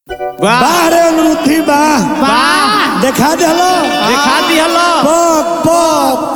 वाह बाहरे अनुरुद्धि बा वाह देखा देलो दिखा दिहलो पक पक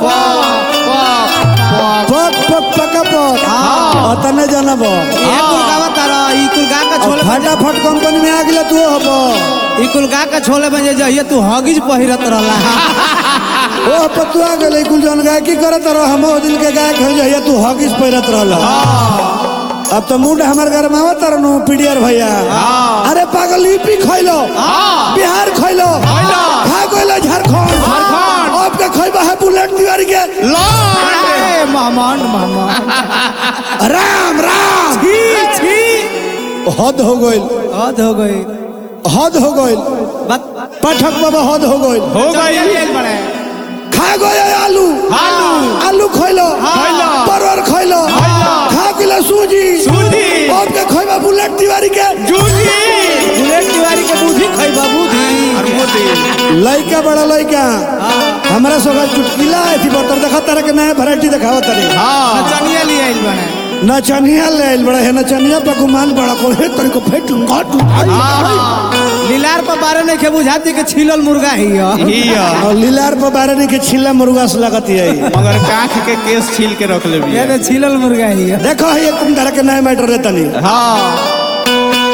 पक पक पक पक अतने जानब ये कुलगावा तारा ई कुलगा का छोले फटाफट कंपनी में आ गेले तू हब ई कुलगा का छोले में जे जहिए तू हगिज पहिरत रहला ओ पतुआ गेले कुल जन गायकी करत रह हम ओ दिन के गायक हो जाइए तू हॉकीस पहिरत रहल अब तो मुंड हमार घर में आवत रहनु पीडीआर भैया अरे पागल यूपी खइलो बिहार खइलो खा गइलो झारखंड झारखंड। अब के खइबा है बुलेट तिवारी के ए मामान मामान राम राम छी छी हद हो गइल हद हो गई हद हो गइल बात पाठक बाबा हद हो गइल हो गई बड़े खा गए आलू आलू आलू खइलो खइलो। परवर खइलो खा गइलो सूजी सूजी। अब के खइबा बुलेट तिवारी के जूझी बुलेट तिवारी के बुद्धि खइबा बुद्धि और मोदी लइका बड़ा लइका हमरा सब चुटकिला थी बतर देखा तारे के नया वैरायटी दिखावा तारे हाँ चनिया लिए आइल बड़े नचनिया ले आइल बड़ा है नचनिया पे गुमान बड़ा को हे तरी को फेट काट लीलार पर बारे नहीं के बुझाती के छिलल मुर्गा ही है हिया और लीलार पर बारे नहीं के छिल्ला मुर्गा से लगती है मगर काख के केस छील के रख ले ये तो छिलल मुर्गा ही है देखो ये तुम तरह के नया मैटर रहता नहीं हाँ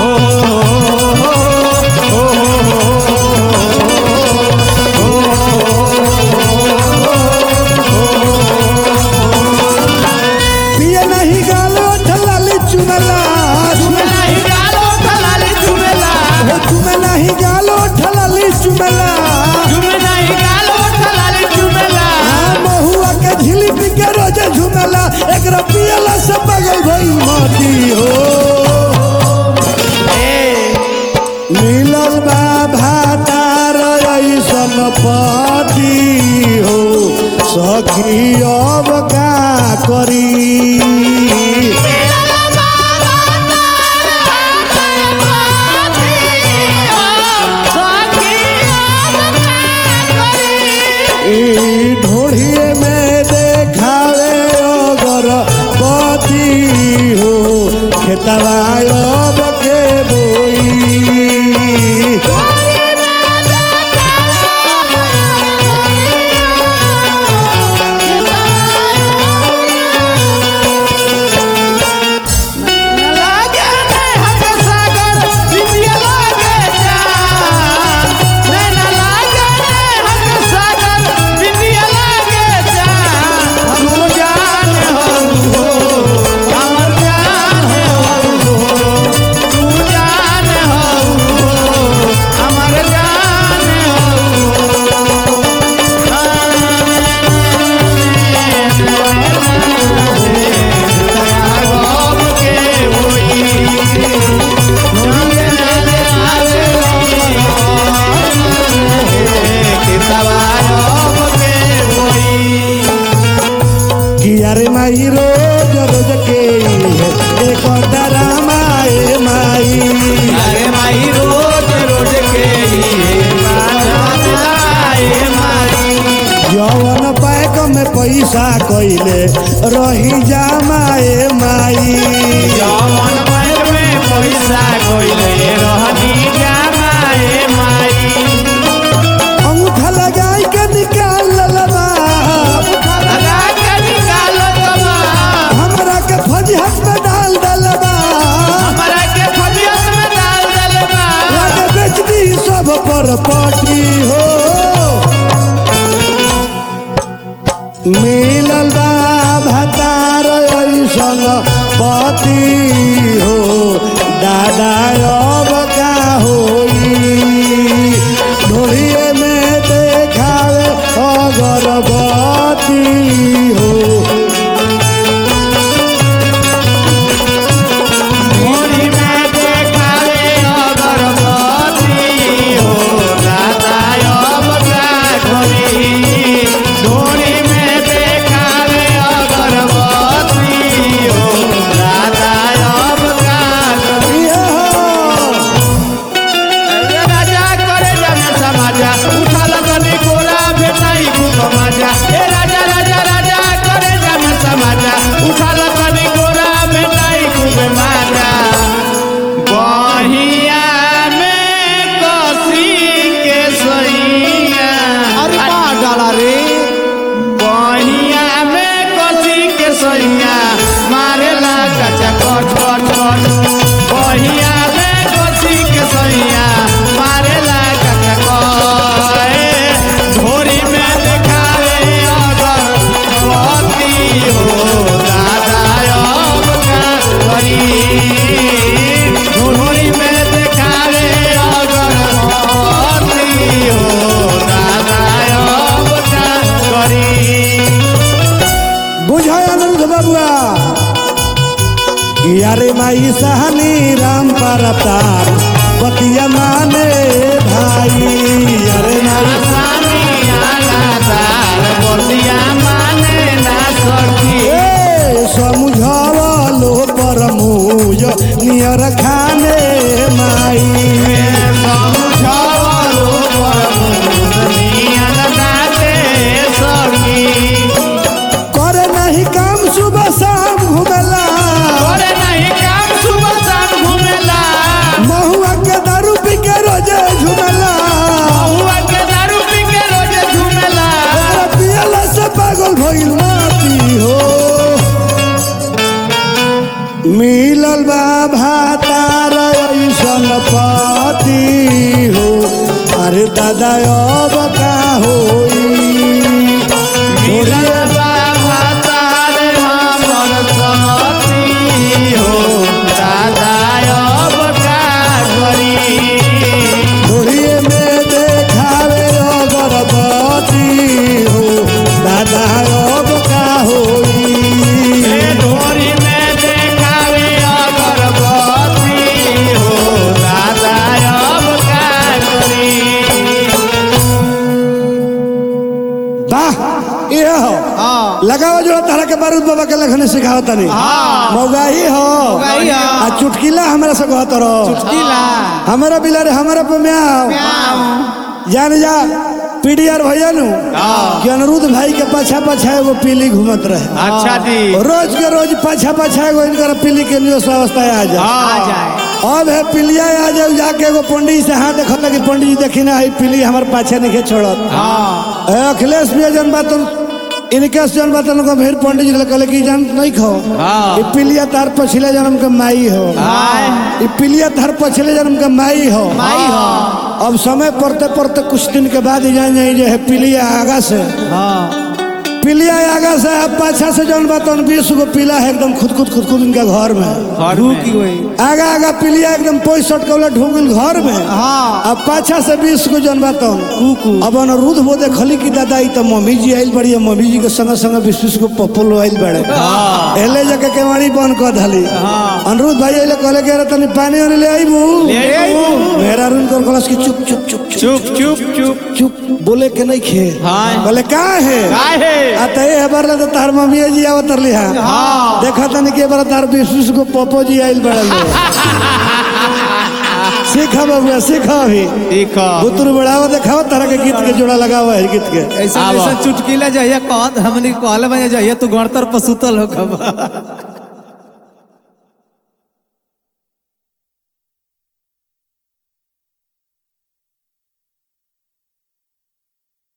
पिए नहीं गालो ठलाली चुनला नहीं गालो ठलाली चुमेला हो तुम्हें नहीं गालो ठलाली चुनला चुमे नहीं गालो ठलाली चुमेला आ महुआ के झिली पी के रोजे झुमेला एक पियला से बगल भई माटी हो मिलल बा भातार ऐसन पति हो सखी अब का करी ई ढोढ़िए में देखावे अगर पति हो खेतवा अब के बोई लागे ने हम सागर बिंदिया लागे जान नैना लागे ने हम सागर बिंदिया लागे जान हम जान हो हमर जान हो तू जान हो हमर जान हो के होई किया रे माई रोज रोज के है एक डरामा ए माई अरे माई रोज रोज के जवन पैक में पैसा कइले रही जामाए माई जवन पैर में पैसा कोइले रहनी जामाए माई अंगूठा लगाई के निकाल ललबा लगा के निकाल दबा हमरा के फजहत में डाल दलबा हमरा के फजियत में डाल दलबा लागे बेच दी सब पर पाटी हो मिलल बा भतार ऐसन पति हो दादा अब का होई ढोलिए में देखावे अगरबती हो मोरी में देखावे अगरबत्ती हो राधा अब का घोरी डोरी में देखावे अगरबत्ती हो राधा अब का बहिया में कोसी के सैया मारेला कककोए ढोरी में देखावे अगर पति हो दादा अब का करी ढोरी में देखावे अगर पति हो दादा अब का करी बुझाय अनिरुद्ध बबुआ यारे माई सहनी राम पर तार बतिया माने भाई यारे माई ए समझावलो पर मुझ नियर खाने माई करे नहीं काम सुबह शाम घुमेला महुआ के दारू पी के रोजे झुमेला ओकरा पियला से पागल भइल माती हो मिलल बा भातार ऐसन पति हो अरे दादा अब का होई ढोरिए में देखावे अगरबत्ती हो दादा अब का होई ढोरी में देखावे अगरबत्ती हो दादा अब का करी वाह ये हो लगाओ जो तारा के बारूद बाबा के लखने सिखाओ तनी मौगाही हो मौगाही हो। आ चुटकिला हमरा से कहत रहो किला हमारा बिलारे हमारा पे म्याओ जान जा पीडीआर भैया नु कि अनिरुद्ध भाई के पाछा पाछा एगो पीली घूमत रहे अच्छा जी रोज के रोज पाछा पाछा एगो इनकर पीली के लिए अवस्था आ जाए आ जाए अब है पिलिया आ जाओ जाके एगो पंडित से हाथ देखत कि पंडित जी देखी ना है पिली हमारे पाछे नहीं छोड़त ए, अखिलेश भी जन बात इनके से जन बात उनको फिर पंडित जी ने कहले कि जान नहीं खो हाँ। ये पिलिया तार पछले जन्म के माई हो ये पिलिया तार पछले जन्म के माई हो माई हो अब समय पड़ते पड़ते कुछ दिन के बाद ही जान जाए जो है पिलिया आगा से हाँ पिलिया आगा से अब पाछा से जन बात बीस गो पीला है एकदम खुद खुद खुद खुद इनके घर में ढूकी हुई आगा आगा पिलिया एकदम पैंसठ कौला ढूंगिल घर में हाँ अब पाछा से बीस को जन बात कुकू अब अनिरुद्ध वो देखली कि दादा ई तो मम्मी जी आइल बड़ी मम्मी जी के संग संग बीस बीस को पप्पल आइल बड़े एले जाके केवाड़ी बंद कर धली अनिरुद्ध भाई अइले कहले कि अरे तनी पानी वानी ले आइबू मेरा रूम कर कहलस कि चुप चुप चुप चुप चुप चुप चुप चुप बोले के नहीं खे हाँ। बोले का है काहे आ ते ए बार ले तो तार मम्मी जी आवत रली हां देखा तनी के बार तार बीस बीस को पप्पो जी आइल बड़े सीखा बाबू सीखा अभी ठीक है बुतरू बढ़ावा देखाओ तरह के गीत के जोड़ा लगावा है गीत के ऐसा आवा। ऐसा चुटकीला जहिया कहत हमने कहले बने जहिया तू गणतर पर सुतल हो कब